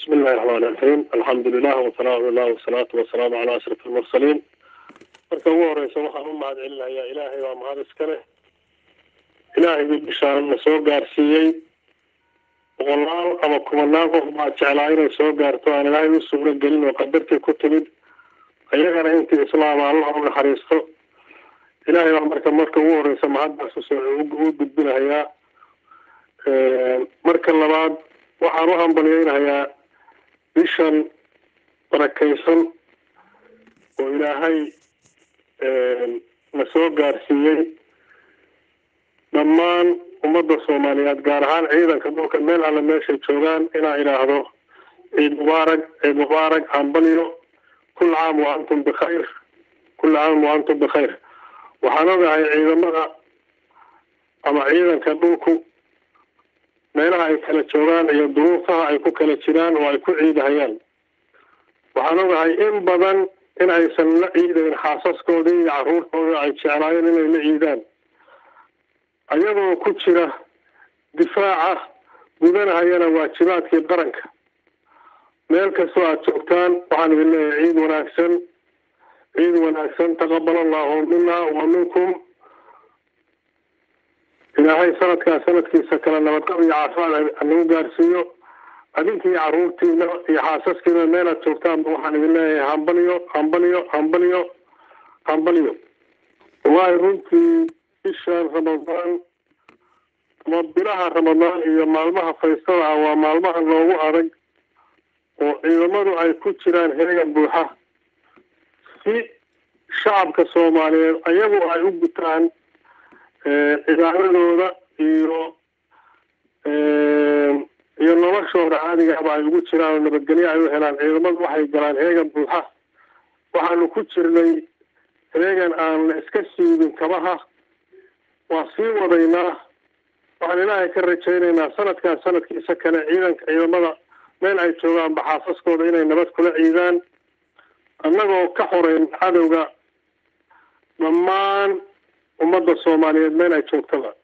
بسم الله الرحمن الرحيم الحمد لله وثناء الله والصلاة والسلام على أشرف المرسلين marka ugu horeysa waxaan u mahad celinayaa ilaahay waa mahad iska leh ilaahay buu bishaan na soo gaarsiiyey boqolaal ama kumanaan qof baa jeclaa inay soo gaarto aan ilaahay u suuro gelin oo qadartii ku timid ayagana intii islaama allah u naxariisto ilaahay baa marka marka ugu horeysa mahaddaas u gudbinahayaa marka labaad waxaan u hambalyeynahayaa bishan barakaysan oo ilaahay na soo gaarsiiyey dhammaan ummadda soomaaliyeed gaar ahaan ciidanka dhulka meel alle meeshay joogaan inaa idhaahdo ciid mubaarak ciid mubaarak hambalyo kul caam wa antum bikhayr kul caam wa antum bikhayr waxaan ogahay ciidamada ama ciidanka dhulku meelaha ay kala joogaan iyo duruufaha ay ku kala jiraan oo ay ku ciidahayaan waxaan ogahay in badan in aysan la ciidayn xaasaskoodii iyo caruurtooda ay jeclaayeen inay la ciidaan ayagoo ku jira difaaca gudanahayana waajibaadkii qaranka meel kastoo aada joogtaan waxaan idin leeyahay ciid wanaagsan ciid wanaagsan taqabal allahu mina wa minkum ilaahay sanadkaa sanadkiisa kale nabadqab iyo caafimaad hanagu gaarsiiyo adinkii caruurtiina iyo xaasaskiina meel aad joogtaanba waxaan idin leeyahay hambalyo hambalyo hambalyo hambalyo waayo runtii bishan ramadaan ama bilaha ramadaan iyo maalmaha faystada ah waa maalmaha loogu adag oo ciidamadu ay ku jiraan heegan buuxa si shacabka soomaaliyeed ayagu ay u gutaan cibaadadooda iyo iyo noloshooda caadigaaba ay ugu jiraan oo nabadgelyo ay u helaan ciidamadu waxay galaan heegan buuxa waxaanu ku jirnay heegan aan la iska siibin kabaha waa sii wadaynaa waxaan ilaahay ka rajaynaynaa sanadkan sanadkiisa kale ciidanka ciidamada meel ay joogaanba xaasaskooda inay nabad kula ciidaan annagoo ka xoreyn cadowga dhammaan ummadda soomaaliyeed meel ay joogtaba